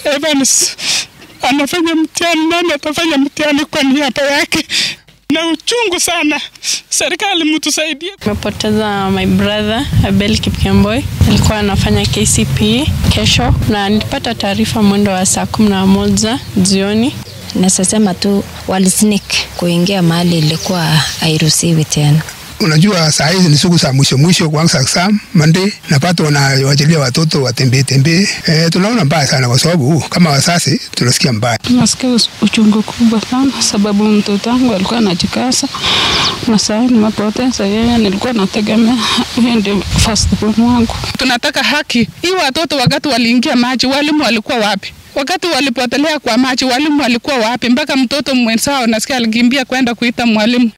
Evans anafanya mtihani, nani atafanya mtihani kwa niaba yake? Na uchungu sana, serikali mtusaidie. Nimepoteza my brother Abel Kipkemboi, alikuwa anafanya KCPE kesho, na nilipata taarifa mwendo wa saa kumi na moja jioni. Nasema tu walisnik kuingia mahali ilikuwa hairuhusiwi tena. Unajua saa hizi ni siku za mwisho mwisho, kwanza exam Monday, napata wanawachilia watoto watembee tembee. E, tunaona mbaya sana, kwa sababu kama wasasi tunasikia mbaya. Tunasikia uchungu kubwa sana, sababu mtoto wangu alikuwa anajikasa na saa hii nimepoteza yeye. Nilikuwa nategemea yeye ndio first born wangu. Tunataka haki. Hii watoto wakati waliingia maji, walimu walikuwa wapi? Wakati walipotelea kwa maji, walimu walikuwa wapi? Mpaka mtoto mwenzao nasikia alikimbia kwenda kuita mwalimu.